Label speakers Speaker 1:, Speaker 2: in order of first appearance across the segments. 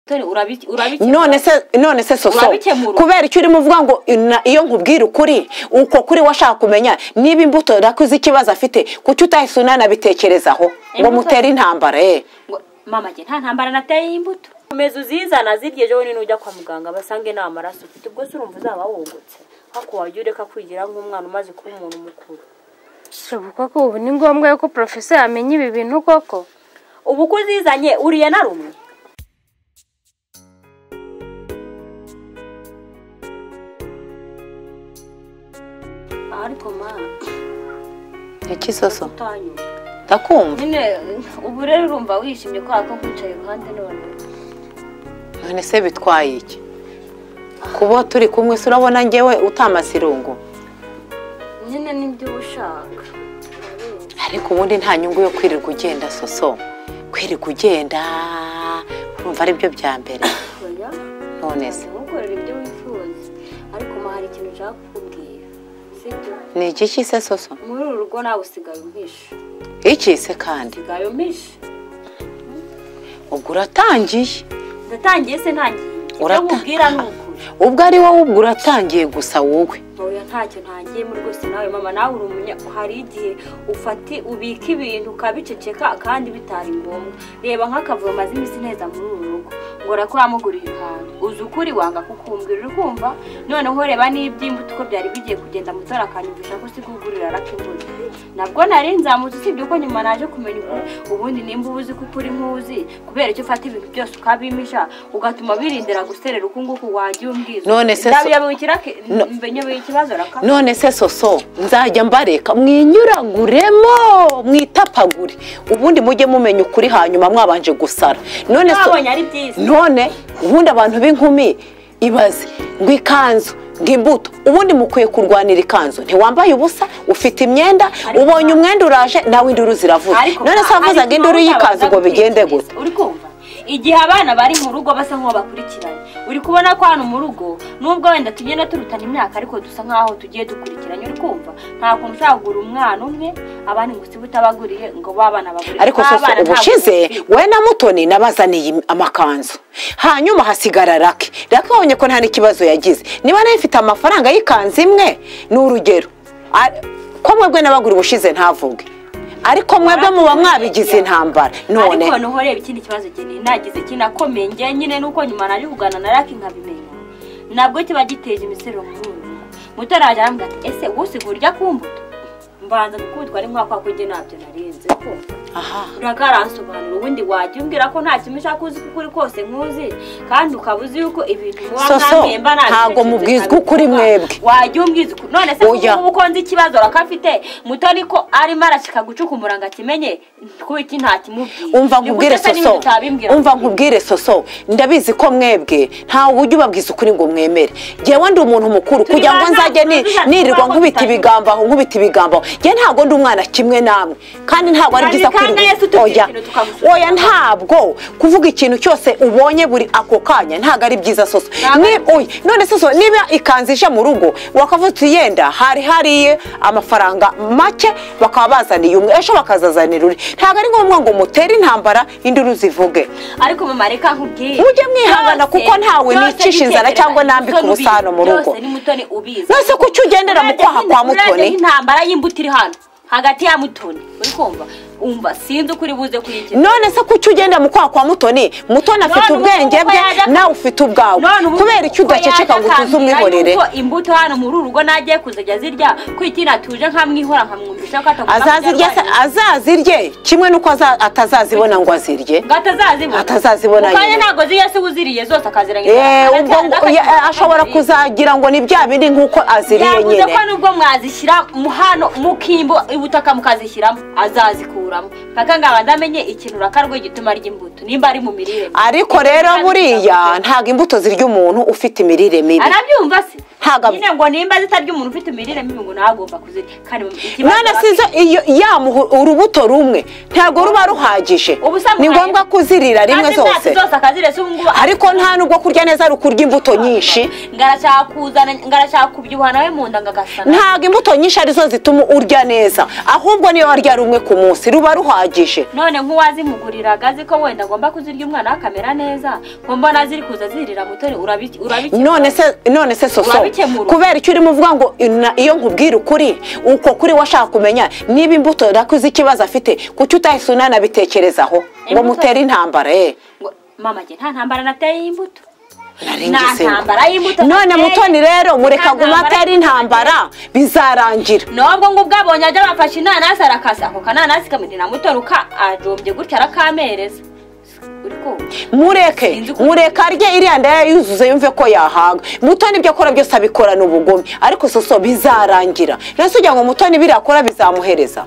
Speaker 1: dore urabikemura
Speaker 2: nonese nonese soso
Speaker 1: Urabikemura.
Speaker 2: kubera icyo urimo uvuga ngo "Na- iyo nkubwira ukuri uko kuri we ashaka kumenya niba imbuto yakoze ikibazo afite kuki utahise unanabitekerezaho ngo
Speaker 1: Imbuto-
Speaker 2: mutere intambara eh
Speaker 1: ngo mama jye nta ntambara nateye y'imbuto
Speaker 3: komeza uzizana zirya ejo bundi nujya kwa muganga basange nta maraso ufite ubwo se urumva uzaba wungutse hako wajya ureka kwigira nk'umwana umaze kuba umuntu mukuru
Speaker 4: shebu koko ubu ni ngombwa yuko porofesa yamenya ibi bintu koko
Speaker 3: ubu ko uzizanye uriye na rumwe
Speaker 1: ariko mama
Speaker 2: iki soso
Speaker 1: utanyura
Speaker 2: ndakumva
Speaker 1: nyine ubu rero urumva wishimye kubera ko nkwicaye iruhande none
Speaker 2: none se bitwaye iki kuba turi kumwe se urabona ngewe utamaze irungu
Speaker 1: nyine nibyo uba ushaka
Speaker 2: ariko ubundi nta nyungu yo kwirirwa ugenda soso kwirirwa ugenda urumva ari byo bya mbere
Speaker 1: oya
Speaker 2: none se
Speaker 1: ntukorere ibyo wifuza ariko mama hari ikintu ushaka kukubwira sibyo
Speaker 2: ni igiki se soso
Speaker 1: muri uru rugo nawe usigaye umpisha
Speaker 2: iki se kandi
Speaker 1: usigaye umpisha
Speaker 2: ubwo uratangiye
Speaker 1: ndatangiye se ntangiye
Speaker 2: Urata-
Speaker 1: icyo nkubwira ni ukuri
Speaker 2: ubwo ari wowe ubwo uratangiye gusa wowe
Speaker 1: oya ntacyo ntangiyemo rwose nawe mama nawe uri umunya hari igihe ufati ubika ibintu ukabiceceka kandi bitari ngombwa reba nk'akavuyo maze iminsi neza muri uru rugo ngo rakuramugurira impano uzi ukuri wanga kukumbwira uri kumva noneho reba n'iby'imbuto uko byari bigiye kugenda mutora akanyumvisha ko usiga ugurira arakimbuza nabwo nari nzamutse usibye ko nyuma naje kumenya ukuri ubundi nimba uba uzi ko ukuri nkuzi kubera icyo ufata ibintu byose ukabimisha ugatuma birindira guserera uku nguku wagiye umbwiza
Speaker 2: None se so-
Speaker 1: Ndabiya-
Speaker 2: No.
Speaker 1: nyoboye ikibazo raka
Speaker 2: none se soso nzajya mbareka mwinyuraguremo mwitapagure ubundi mujye mumenya ukuri hanyuma mwabanje gusara none so
Speaker 1: twabonye ari byiza
Speaker 2: none ubundi abantu b'inkumi ibaze ngo ikanzu ngo imbuto ubundi mukwiye kurwanira ikanzu ntiwambaye ubusa ufite imyenda
Speaker 1: Ariko-
Speaker 2: ubonye umwenda uraje nawe induru ziravuza none se wavuzaga induru y'ikanzu ngo bigende gute
Speaker 1: uri kumva igihe abana bari mu rugo basa nk'aho bakurikiranye uri kubona ko hano mu rugo nubwo wenda tugenda turutana imyaka ariko dusa nk'aho tugiye dukurikiranye uri kumva nta kuntu ushobora kugura umwana umwe abandi ngo usibe utabaguriye ngo babana bagure
Speaker 2: ariko
Speaker 1: Ba
Speaker 2: soso
Speaker 1: bana ntabwo
Speaker 2: ubushize
Speaker 1: bumvira.
Speaker 2: we na mutoni nabazaniye im- amakanzu hanyuma hasigara rake rake wabonye ko nta n'ikibazo yagize niba nayo ifite amafaranga y'ikanzu imwe ni urugero Ar- ko mwebwe n'abagura ubushize ntavuge ariko mwebwe muba mwabigize intambara none
Speaker 1: ariko noneho reba ikindi kibazo geni nagize kinakomeye njye nyine nuko nyuma naje kuganira na raki nkabimenya nabwo kiba giteje imisoro mu rugo mutara yaje arambwira ati ese wowe usigaye urya ku mbuto mbanza gukundwa ari nk'ako kujye ntabyo narenze kumva
Speaker 2: aha
Speaker 1: urakaransobanura ubundi wajya umbwira ko nta kintu ushaka uzi kuko uri kose nkuzi kandi ukaba uzi yuko ibintu muba
Speaker 2: So, so,
Speaker 1: mwahemba nta
Speaker 2: ntabwo
Speaker 1: kintu
Speaker 2: mubwizwa
Speaker 1: kitabivuga.
Speaker 2: ukuri mwebwe.
Speaker 1: wajya umbwiza ukuri none se
Speaker 2: Oya.
Speaker 1: ubu ko nzi ikibazo rakafite mutoni ko arimo arashika gucukumbura ngo akimenye kuko iki nta kimubwiye
Speaker 2: umva
Speaker 1: Ni
Speaker 2: nkubwire
Speaker 1: gute se n'ibintu
Speaker 2: soso
Speaker 1: utabimbwira
Speaker 2: umva nkubwire soso ndabizi ko mwebwe nta buryo ubabwiza ukuri ngo mwemere ngewe ndi umuntu mukuru
Speaker 1: Turi
Speaker 2: kugira ngo
Speaker 1: ba
Speaker 2: nzajye
Speaker 1: ntabwo
Speaker 2: ni-
Speaker 1: tuzi ati
Speaker 2: nirirwa
Speaker 1: kubaho
Speaker 2: nkubita
Speaker 1: tutagira.
Speaker 2: ibigambaho nkubita ibigambaho ngewe ntabwo ndi umwana kimwe namwe kandi ntabwo ari
Speaker 1: Kandi
Speaker 2: byiza
Speaker 1: kandi Yesu
Speaker 2: kwirirwa
Speaker 1: utubwira
Speaker 2: oya
Speaker 1: ikintu tukamusuzuma.
Speaker 2: oya ntabwo kuvuga ikintu cyose ubonye buri ako kanya ntabwo ari byiza soso
Speaker 1: Ntabwo
Speaker 2: Ni- oya none soso niba ikanzu ije mu rugo wakavuze uti yenda hari hariye amafaranga make bakaba bazaniye umwe ejo bakazazanira undi ntabwo ari ngombwa ngo mutere intambara induru zivuge
Speaker 1: ariko mama reka nkubwire
Speaker 2: Mujye mwihangana
Speaker 1: Byose-
Speaker 2: kuko ntawe
Speaker 1: byose
Speaker 2: nicisha inzara
Speaker 1: nitekereza
Speaker 2: cyangwa
Speaker 1: ni
Speaker 2: nambika
Speaker 1: Mutoni ubizi.
Speaker 2: ubusano mu rugo.
Speaker 1: byose ni mutoni ubizi
Speaker 2: none se kuki ugendera mu kwaha kwa
Speaker 1: Murajya
Speaker 2: mutoni
Speaker 1: intambara y'imbuto iri hano hagati ya mutoni uri kumva umva sinzi ukuri buze kuyigira
Speaker 2: none se kuki ugenda mu kwaha kwa mutoni mutoni afite
Speaker 1: None ubu
Speaker 2: ubwenge
Speaker 1: kuko
Speaker 2: bwe
Speaker 1: yaje aka-
Speaker 2: nawe ufite ubwawe
Speaker 1: None ubu
Speaker 2: kubera icyo
Speaker 1: uko yaje
Speaker 2: udaceceka ngo utuze
Speaker 1: akambwira
Speaker 2: umwihorere
Speaker 1: yuko imbuto hano muri uru rugo nagiye kuzajya zirya ko itina tuje nkamwihora nkamwumvisha ko atagomba
Speaker 2: azazirye se-
Speaker 1: kubyarwanya.
Speaker 2: azazirye kimwe nuko aza- atazazibona ngo azirye
Speaker 1: ngo atazazibona
Speaker 2: Atazazibona
Speaker 1: Mu kanya
Speaker 2: nyine.
Speaker 1: ntabwo ziya se uziriye zose akaziranye
Speaker 2: Eh, ubwo ngo- ya- ashobora kuzagira ngo ni bya bindi nk'uko aziriye
Speaker 1: yavuze
Speaker 2: nyine
Speaker 1: ko nubwo mwazishyira mu hano mukimbo ibutaka mukazishyiramo azazikuramo mpaka ngo abanze amenye ikintu rakarwe gituma arya imbuto nimba ari mu mirire mibi.
Speaker 2: ariko rero
Speaker 1: Kandi
Speaker 2: buriya
Speaker 1: biramugira.
Speaker 2: ntabwo imbuto zirya umuntu ufite imirire mibi
Speaker 1: arabyumva se
Speaker 2: ntabwo
Speaker 1: nyine ngo nimba zitarya umuntu ufite imirire mibi ngo ntagomba kuzirya kandi mu- ikibazo
Speaker 2: mwana
Speaker 1: aba-
Speaker 2: sizo iyo yamuha urubuto rumwe ntabwo ruba ruhagije
Speaker 1: Ubusanzwe
Speaker 2: ni ngombwa kuzirira rimwe
Speaker 1: kandi
Speaker 2: zose
Speaker 1: imyaka zose akazirya si ubu ngubu
Speaker 2: ariko nta nubwo kurya neza rukurya imbuto nyinshi
Speaker 1: ngarashaka kuzana ngarashaka kubyibuha nawe mu nda ngagasana
Speaker 2: ntabwo imbuto nyinshi arizo zituma urya neza ahubwo niyo warya rumwe ku munsi ruba ruhagije
Speaker 1: none nk'uwazimuguriraga azi ko wenda agomba kuzirya umwana we akamera neza ngo mbona ziri kuza zirira mutore urabi- urabikeka
Speaker 2: none se none se soso
Speaker 1: Urabikemura.
Speaker 2: kubera icyo urimo uvuga ngo ina- iyo nkubwira ukuri uko kuri washaka kumenya niba imbuto rakuze ikibazo afite kuki utahise unanabitekerezaho ngo
Speaker 1: Imbuto-
Speaker 2: mutere intambara ye
Speaker 1: ngo mama njye nta ntambara nateye y'imbuto nta
Speaker 2: Narengeseho.
Speaker 1: ntambara y'imbuto
Speaker 2: none
Speaker 1: nateye.
Speaker 2: mutoni rero mureka
Speaker 1: Nta
Speaker 2: guma
Speaker 1: ntambara
Speaker 2: atari intambara bizarangira
Speaker 1: nubwo ngo ubwo abonye ajya bafashe inanasi arakasa ako kananasi kamurira mutoruka ajombye gutya arakamereza uri kumva
Speaker 2: mureke
Speaker 1: Sinzi uko-
Speaker 2: mureke arye iriya ndaya yuzuze yumve ko yahaga mutoni ibyo akora byose abikorana ubugome ariko soso bizarangira rero si ugira ngo mutoni biriya akora bizamuhereza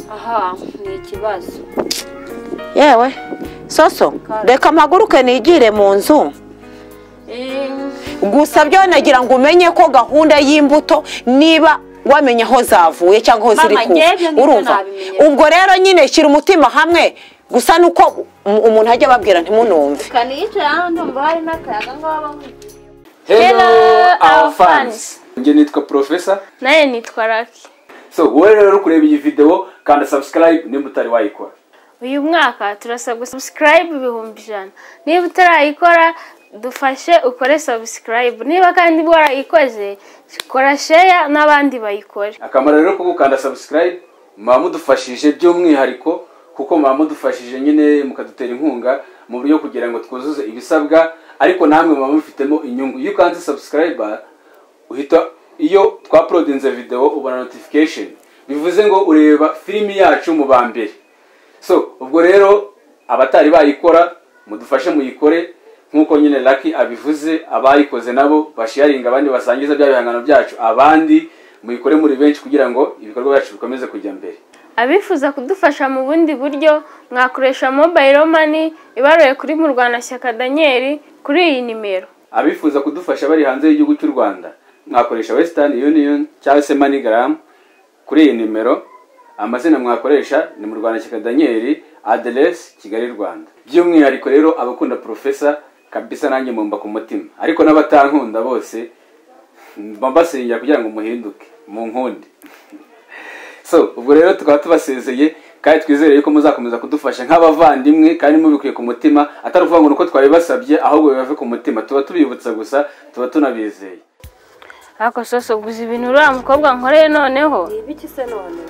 Speaker 1: aha ni ikibazo
Speaker 2: yewe soso reka mpaguruke nigire mu nzu
Speaker 1: Ehm,
Speaker 2: gusa byo nagira ngo umenye ko gahunda y'imbuto niba wamenya aho zavuye cyangwa
Speaker 1: Mama,
Speaker 2: aho ziri kuva
Speaker 1: njye ibyo ngibyo
Speaker 2: urumva
Speaker 1: nabimenye.
Speaker 2: ubwo rero nyine shyira umutima hamwe gusa nuko um- umuntu ajya ababwira ntimunumve
Speaker 1: kaniyicara hano ndumva hari n'akayaga ngaho bamwigiriye
Speaker 4: Hello, our fans.
Speaker 5: njye nitwa profesa
Speaker 4: nawe nitwa raki
Speaker 5: so wowe rero uri kureba iyi videwo kanda subscribe niba utari wayikora
Speaker 4: uyu mwaka turasabwa sabusikarayibu ibihumbi ijana niba utarayikora dufashe ukore sabusikarayibu niba kandi warayikoze kora sheya n'abandi bayikore
Speaker 5: akamaro rero ko gukanda subscribe muba mudufashije by'umwihariko kuko muba mudufashije nyine mukadutera inkunga mu buryo kugira ngo twuzuze ibisabwa ariko namwe muba mubifitemo inyungu iyo ukanze subscribe uhita iyo twapolodinze videwo ubona notification bivuze ngo ureba filimi yacu mu ba mbere so ubwo rero abatari bayikora mudufashe muyikore nk'uko nyine laki abivuze abayikoze nabo basharinga abandi basangiza bya bihangano byacu abandi muyikore muri benshi kugira ngo ibikorwa byacu bikomeze kujya mbere
Speaker 4: abifuza kudufasha mu bundi buryo mwakoresha mobayiro mani ibaruye kuri murwanashyaka daniyeli kuri iyi nimero
Speaker 5: abifuza kudufasha bari hanze y'igihugu cy'u rwanda mwakoresha western union cyangwa se manigaramu kuri iyi nimero amazina mwakoresha ni mu rwanda shyaka daniyeli aderesi kigali rwanda by'umwihariko rero abakunda profesa kabisa nanjye mumba ku mutima ariko n'abatankunda bose mba mbasengera kugira ngo muhinduke mu nkundi so ubwo rero tukaba tubasezeye kandi twizere yuko muzakomeza kudufasha nk'abavandimwe kandi mubikuye ku mutima atari ukuvuga ngo ni uko twabibasabye ahubwo bibave ku mutima tuba tubibutsa gusa tuba tunabizeye
Speaker 4: ariko sose guza ibintu uriya mukobwa nkoreye noneho
Speaker 3: ni ibiki se none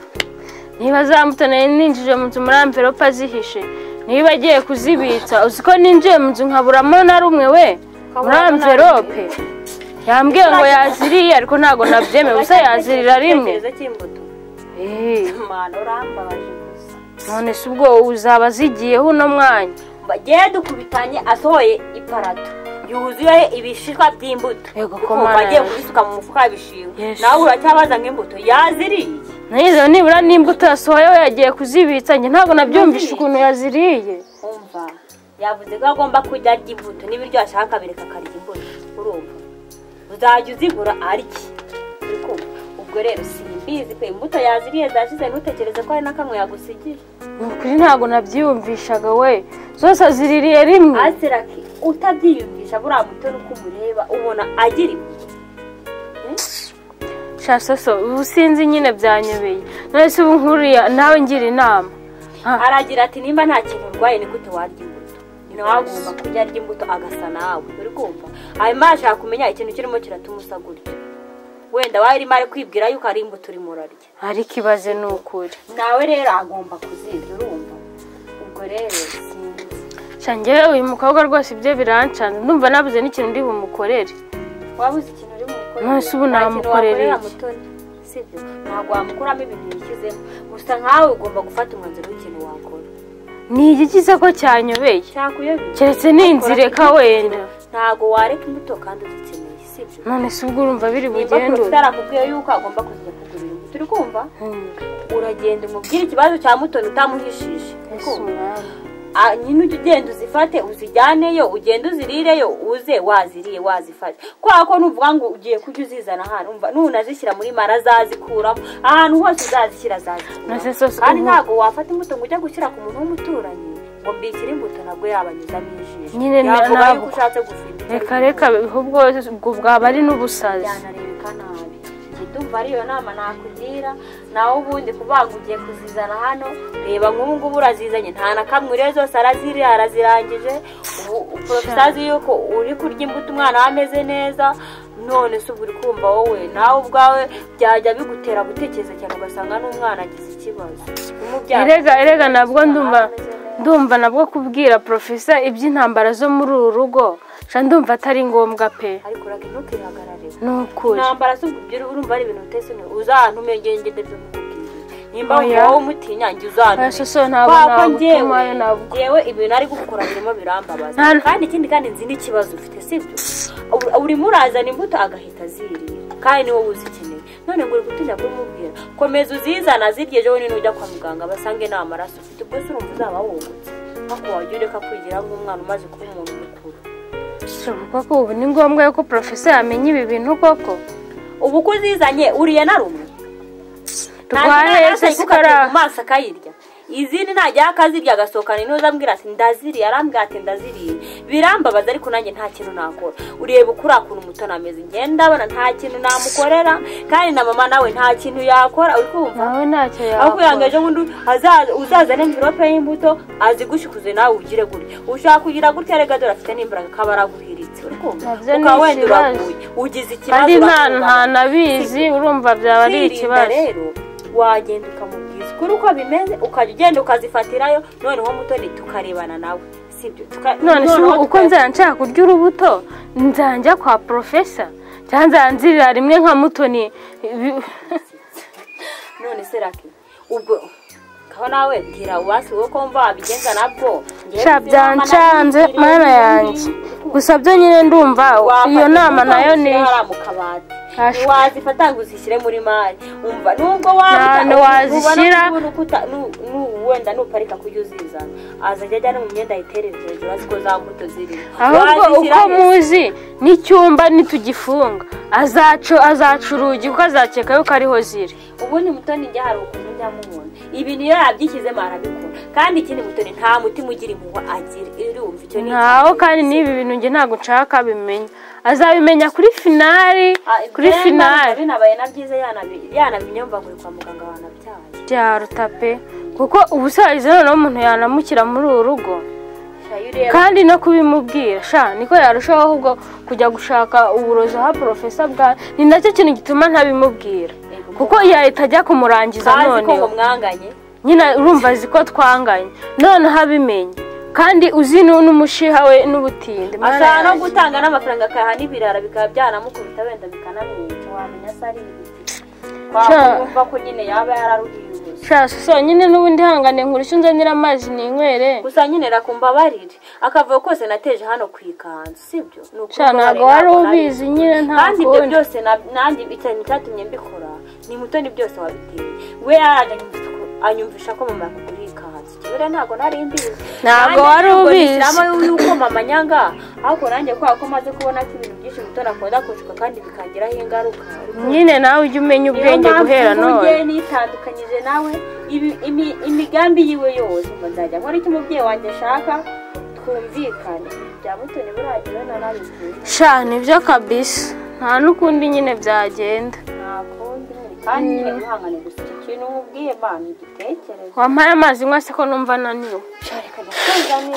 Speaker 4: niba zambuto nari ninjije mu nzu muri amverope azihishe niba agiye kuzibitsa uzi ko ninjiye mu nzu nkaburamo na rumwe we muri amverope yambwiye ngo yaziriye ariko ntabwo nabyemeye ubusa yazirira rimwe
Speaker 3: Igitekerezo cy'imbuto
Speaker 4: Eh,
Speaker 3: mana urambabaje gusa
Speaker 4: none se ubwo uzaba azigiyeho uno mwanya
Speaker 1: bagiye dukubitanye asohoye iparato yuzuye ibishishwa by'imbuto
Speaker 4: Yego, ko
Speaker 1: Ukumva
Speaker 4: Mana
Speaker 1: agiye
Speaker 4: yaje.
Speaker 1: kubisuka mu mufuka w'ibishingwe
Speaker 4: Yesu.
Speaker 1: nawe uracyabaza nk'imbuto yaziriye
Speaker 4: nayizeho nibura n'imbuto yasohoyeho yagiye kuzibitsa njye ntabwo nabyumvishe ukuntu yaziriye
Speaker 1: umva yavuze ko agomba kujya arya imbuto n'ibiryo ashaka bireka akarya imbuto urumva uzajya uzigura arye Uri kumva? ubwo rero simbizi pe imbuto yaziriye zashize ntutekereze ko hari na kamwe yagusigiye
Speaker 4: ni ukuri ntabwo nabyiyumvishaga we zose aziririye rimwe
Speaker 1: asiraki utabyiyumvisha buriya mutoni uko umureba ubona agira imbuto
Speaker 4: shasoso ubu sinzi nyine byanyobeye none se ubu nkuriya nawe ngira inama
Speaker 1: aragira ati nimba nta kintu urwaye ni gute warya imbuto nawe agomba kujya arya imbuto agasa nawe uri kumva hanyuma yashaka kumenya ikintu kirimo kiratumusha gutyo wenda wari urimo ari kwibwira yuko ari imbuto urimo urarya
Speaker 4: ariko ibaze ni ukuri
Speaker 1: nawe rero agomba kuzirya urumva ubwo rero sinzi
Speaker 4: Sha njyewe uyu mukobwa rwose ibyo birancana ndumva nabuze n'ikintu ndi bumukorere
Speaker 1: waba uzi ikintu uri bumukorere
Speaker 4: Nonese ubu
Speaker 1: Nta kintu
Speaker 4: namukorera
Speaker 1: wakorera
Speaker 4: iki?
Speaker 1: Mutoni, sibyo ntabwo wamukuramo ibintu yishyizemo gusa nkawe ugomba gufata umwanzuro w'ikintu wakora
Speaker 4: ni iki gisa ko cyanyobeye
Speaker 1: cyakuyobera
Speaker 4: keretse ninzireka wenda
Speaker 1: ntabwo wareka imbuto kandi uzikeneye sibyo
Speaker 4: none se ubwo urumva biri
Speaker 1: nimba
Speaker 4: bugendure
Speaker 1: porofita akubwiye yuko agomba kuzajya kugura ibintu turi kumva uragenda umubwire ikibazo cya mutoni utamuhishije Uri kumva? ah, nyine ujye ugenda uzifate uzijyaneyo ugende uzirireyo uze waziriye wazifate kubera ko nuvuga ngo ugiye kujya uzizana ahantu umva nunazishyira muri mara azazikuramo ahantu hose uzazishyira
Speaker 4: Nase
Speaker 1: azazikuramo
Speaker 4: sose
Speaker 1: kandi
Speaker 4: ubu-
Speaker 1: ntabwo wafata imbuto ngo ujye gushyira ku muntu w'umuturanyi ngo mbikire imbuto ntabwo yabanyuzamo ijisho
Speaker 4: Nyine na-
Speaker 1: yavuga
Speaker 4: ntabwo.
Speaker 1: yuko ushatse gufinda icyo
Speaker 4: reka
Speaker 1: ari
Speaker 4: reka ahubwo ubwo bwaba ari n'ubusazi
Speaker 1: byanarebeka nabi njye ndumva ariyo nama nakugira nawe ubundi kuvuga ngo ugiye kuzizana hano reba nk'ubu ngubu urazizanye nta na kamwe uriyo zose araziriye arazirangije ubu porofesa azi yuko uri kurya imbuto umwana we ameze neza none se ubu uri kumva wowe nawe ubwawe byajya bigutera gutekereza cyane ugasanga n'umwana agize ikibazo Umubyara-
Speaker 4: erega erega nabwo ndumva
Speaker 1: ameze neza.
Speaker 4: ndumva nabwo kubwira profesa iby'intambara zo muri uru rugo ca ndumva atari ngombwa pe
Speaker 1: ariko urake ntukihagarare
Speaker 4: ni ukuri
Speaker 1: intambara si ubyo urumva ari ibintu utese neza uza ahantu umenya ngende byo mukubwira nimba
Speaker 4: Oya.
Speaker 1: wowe umutinya njye uzanure
Speaker 4: Oya, soso, ntabwo
Speaker 1: Kubera ko
Speaker 4: nabutuma,
Speaker 1: njyewe-
Speaker 4: oya, ntabwo.
Speaker 1: njyewe ibintu ari gukora birimo birambabaza
Speaker 4: Nta-
Speaker 1: kandi ikindi kandi nzi n'ikibazo ufite sibyo Uri- urimo urazana imbuto agahita azirira kandi ni wowe uzikeneye none ngo uri gutinya kubimubwira komeza uzizana zirye ejo bundi nujya kwa muganga basange nta maraso ufite ubwo se urumva uzaba wungutse ariko wajya ureka kwigira nk'umwana umaze kuba umuntu mukuru
Speaker 4: bishoboka ko ubu ni ngombwa yuko profesa yamenya ibi bintu koko
Speaker 1: ubu ko uzizanye uriye na rumwe
Speaker 4: rwaheze sikara
Speaker 1: maso akayirya izindi ntajya akazirya agasohokana intuza ambwira ati ndaziriye arambwira ati ndaziriye birambabaza ariko nanjye nta kintu nakora ureba uko uriya kuntu umutoni ameze ngenda ndabona nta kintu namukorera kandi na mama nawe nta kintu yakora uri kumva
Speaker 4: nawe ntacyo
Speaker 1: aho kugira ngo
Speaker 4: yakora
Speaker 1: ejo bundi hazaza- uzazane mvirope y'imbuto azigushikuze nawe ugire gutya ushaka kugira gutya rega dore afite n'imbaraga kaba araguhiritse uri kumva
Speaker 4: Nabyo ni
Speaker 1: ukaba wenda
Speaker 4: ikibazo.
Speaker 1: uraguye ugize ikibazo
Speaker 4: kandi nta
Speaker 1: urakubana.
Speaker 4: nta nabizi urumva byaba ari
Speaker 1: kwirinda
Speaker 4: ikibazo
Speaker 1: rero wagenda ukamubwiza ukuri uko bimeze ukajya ugenda ukazifatirayo noneho mutoni tukarebana nawe sibyo tuka-
Speaker 4: none se
Speaker 1: noneho
Speaker 4: ubu uko
Speaker 1: tuka-
Speaker 4: nzajya nshaka kurya urubuto nzajya kwa profesa cyangwa nzanzirira rimwe nka mutoni Ibi-
Speaker 1: none se raki ubwo kaho nawe bwira uwasi wowe ko mva wabigenza nabwo Njyewe
Speaker 4: sha
Speaker 1: sinzi mama
Speaker 4: byancanze
Speaker 1: nabimbwiriye.
Speaker 4: mana yanjye gusa byo nyine ndumva
Speaker 1: Wafata
Speaker 4: iyo nama
Speaker 1: imbuto
Speaker 4: nayo ni
Speaker 1: uzishyire hariya mu kabati
Speaker 4: Ashwe.
Speaker 1: wazifata ngo uzishyire muri mari umva nubwo
Speaker 4: Nta-
Speaker 1: waba
Speaker 4: wazishyira.
Speaker 1: wenda nuparika kujya uzizana azajya ajya no mu myenda ayiterera hejuru azi ko za mbuto zirimo
Speaker 4: ahubwo
Speaker 1: Wazishyira
Speaker 4: uko
Speaker 1: hejuru.
Speaker 4: muzi n'icyumba nitugifunga azacu azaca urugi kuko azakeka yuko ariho ziri
Speaker 1: ubundi mutoni njya hari ukuntu njya mubona ibintu iyo yabyishyizemo arabikora kandi ikindi mutoni nta mutima ugira impuhwe agira irumva icyo ni
Speaker 4: ntaho kandi n'ibi bintu njye ntabwo nshaka abimenya azabimenya kuri finari
Speaker 1: Ah,
Speaker 4: kuri
Speaker 1: byemba
Speaker 4: finari
Speaker 1: binabaye na byiza yanabi- yanabimenya mva ngo ni kwa muganga wanabyaye
Speaker 4: byaruta pe kuko ubu sayize noneho umuntu yanamukira muri uru rugo
Speaker 1: shayo ureba
Speaker 4: kandi no kubimubwira sha niko yarushaho ahubwo kujya gushaka uburozi ha profesa bwa ni nacyo kintu gituma ntabimubwira kuko yahita ajya kumurangiza
Speaker 1: kazi ko
Speaker 4: noneho
Speaker 1: ngo mwanganye
Speaker 4: nyine urumva azi ko twanganye noneho abimenye kandi uzi nu- n'umushiha we n'ubutinde Mana
Speaker 1: ashobora no
Speaker 4: yanjye.
Speaker 1: gutanga n'amafaranga akayaha n'ibirara bikaba byanamukubita wenda bikanamwica wamenya se ari ibiti twamwumva ko nyine yaba yararuhiye ubusa
Speaker 4: sha so nyine n'ubundi hangane nkurusha unzanira amazi ninywere
Speaker 1: gusa nyine rakumbabarire akavuga kose nateje hano ku ikanzu sibyo ni ukuri
Speaker 4: sha
Speaker 1: ko
Speaker 4: ntabwo
Speaker 1: bari
Speaker 4: wari
Speaker 1: ntabwo
Speaker 4: ubizi
Speaker 1: nari-
Speaker 4: nyine
Speaker 1: kandi ibyo
Speaker 4: ntakundi
Speaker 1: byose na- nanjye ikintu cyatumye mbikora ni mutoni byose wabiteye we yaraje anyumvise ko- anyumvisha ko mama yakuguriye ikanzu kibura ntabwo nari mbizi Nanjye
Speaker 4: Ntabwo wari
Speaker 1: ntabwo
Speaker 4: ubizi.
Speaker 1: nishyiramo yuko mama nyanga ariko nanjye kubera ko maze kubona ko ibintu byinshi mutoni akunda kunshuka kandi bikangiraho ingaruka
Speaker 4: nyine nawe ujye umenya ubwenge guhera none
Speaker 1: none nitandukanyije nawe ibi- imi- imigambi yiwe yose ngo nzajya nkora icyo umubyeyi wanjye ashaka twumvikane bya mutoni buragira narabizi
Speaker 4: sha nibyo kabisa nta n'ukundi nyine byagenda
Speaker 1: ntakundi kandi nyine wihangane gusa icyo kintu umubwiye mama igitekerezo
Speaker 4: wampaye amazi nywa se ko numva ananiwe
Speaker 1: cyareka ndakuzane